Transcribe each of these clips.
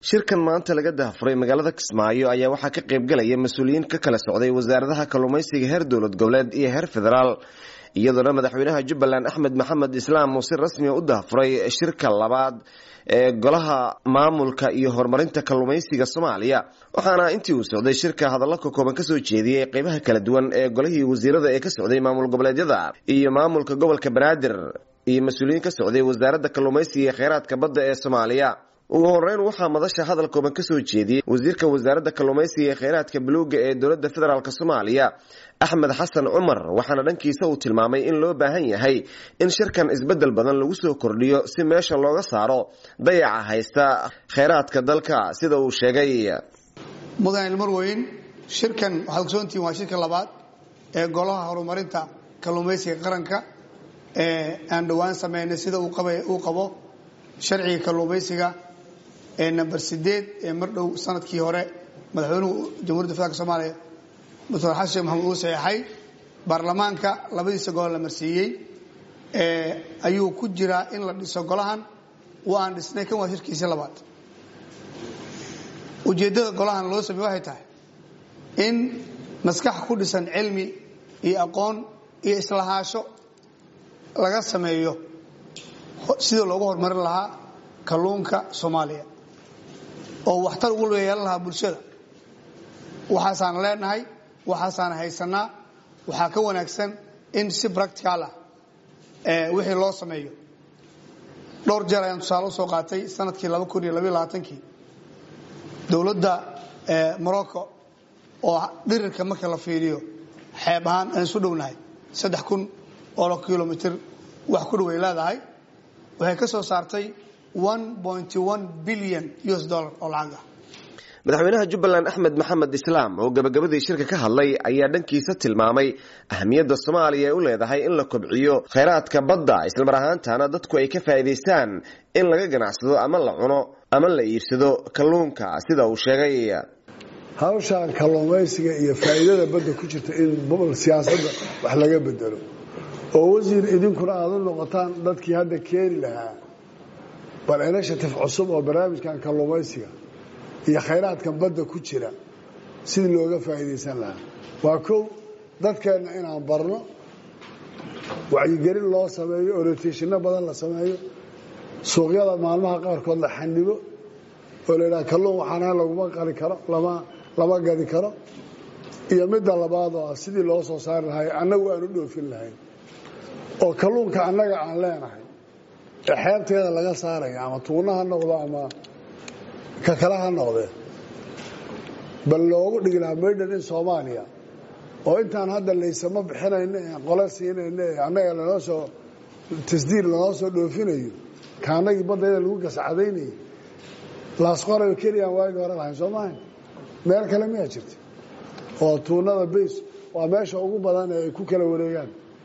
shirkan maanta laga daahfuray magaalada kismaayo ayaa waxaa ka qaybgalaya mas-uuliyiin ka kala socday wasaaradaha kalluumaysiga heer dowlad goboleed iyo heer federaal iyadoona madaxweynaha jubbaland axmed maxamed islaam uu si rasmiya u daahfuray shirka labaad ee golaha maamulka iyo horumarinta kalluumaysiga soomaaliya waxaana intii uu socday shirka hadallo ka kooban kasoo jeediyey qeybaha kala duwan ee golihii wasiirada ee ka socday maamul goboleedyada iyo maamulka gobolka banaadir iyo mas-uuliyiin ka socday wasaaradda kalluumaysiga iyo kheyraadka badda ee soomaaliya ugu horeyn waxaa madasha hadal kooban kasoo jeediyey wasiirka wasaaradda kalluumaysiga ee kheyraadka buluuga ee dowladda federaalk soomaaliya axmed xasan cumar waxaana dhankiisa uu tilmaamay in loo baahan yahay in shirkan isbedel badan lagu soo kordhiyo si meesha looga saaro dayaca haysta kheyraadka dalka sida uu sheegay mudan ilmarweyn shirkan waxaad ogsoontihiin waa shirka labaad ee golaha horumarinta kalluumaysiga qaranka ee aan dhowaan sameynay sida uu qabo sharciga kalluumaysiga ee number sideed ee mar dhow sanadkii hore madaxweynuhu jamhuiyadda federaalk soomaaliya doctor xasan sheekh maxamed uu saxeexay baarlamaanka labadiisa gobol la marsiiyey ayuu ku jiraa in la dhiso golahan waan dhisnay kan waa shirkiisii labaad ujeeddada golahan loo sameeye waxay tahay in maskax ku dhisan cilmi iyo aqoon iyo islahaasho laga sameeyo sidii loogu horumarin lahaa kalluunka soomaaliya oo waxtar ugu yeelan lahaa bulshada waxaasaan leenahay waxaasaan haysanaa waxaa ka wanaagsan in si practical ah wixii loo sameeyo dhowr jeer ayaan tusaale usoo qaatay sanadkii laba kun iyo labaiy labaatankii dowladda morocco oo dhirirka marka la fiiriyo xeeb ahaan aan isu dhownahay saddex kun oo kilomitr wax ku dhaway leedahay waxay ka soo saartay bilyan us dollar oo lacag ah madaxweynaha jubbaland axmed maxamed islaam oo gabagabadii shirka ka hadlay ayaa dhankiisa tilmaamay ahamiyadda soomaaliya ay u leedahay in la kobciyo kheyraadka badda islamar ahaantana dadku ay ka faa'iidaystaan in laga ganacsado ama la cuno ama la iibsado kalluunka sida uu sheegay hawshaan kalluumaysiga iyo faa'iidada badda ku jirta in siyaasadda wax laga bedelo oo wasiir idinkuna aada u noqotaan dadkii hadda keeni lahaa bal inashatif cusub oo barnaamijkan kalluumaysiga iyo khayraadkan badda ku jira sidii looga faa'iidaysan lahaa waa kow dadkeenna inaan barno wacyigelin loo sameeyo orienteeshino badan la sameeyo suuqyada maalmaha qaarkood la xanibo oo la yidhaha kalluun waxaana laguma qali karo lama lama gadi karo iyo midda labaad oo ah sidii loo soo saari lahay annagu aan u dhoofin lahayn oo kalluunka annaga aan leenahay ee xeebteeda laga saaraya ama tuuna ha noqdo ama ka kale ha noqdee bal loogu dhigi lahaa maydhan in soomaaliya oo intaan hadda laysama bixinayno ee qole siinayno ee annaga lanoo soo tasdiir lanoo soo dhoofinayo ka annagii baddayda lagu gascadaynayay laasqorayo keliyaan waagi hore lahayn soo maahayn meel kale miyaa jirta oo tuunada bays waa meesha ugu badan ee ay ku kala wareegaan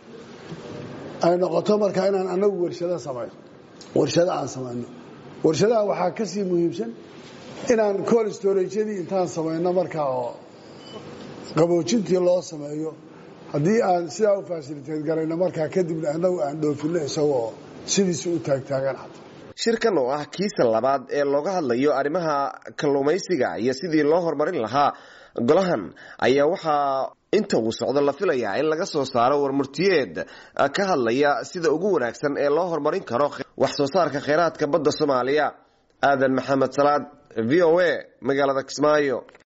ay noqoto marka inaan annagu warshado samayno warshado aan samayno warshadaha waxaa ka sii muhiimsan inaan col storajadii intaan samayno markaa oo qaboojintii loo sameeyo haddii aan sidaa u fasiliteed garayno markaa kadibna annagu aan dhoofinno isagoo sidiisi u taagtaagan xata shirkan oo ah kiisa labaad ee looga hadlayo arrimaha kalluumaysiga iyo sidii loo horumarin lahaa golahan ayaa waxaa inta uu socdo la filayaa in laga soo saaro warmurtiyeed ka hadlaya sida ugu wanaagsan ee loo horumarin karo wax soo saarka kheyraadka badda soomaaliya aadan maxamed salaad v o a magaalada kismaayo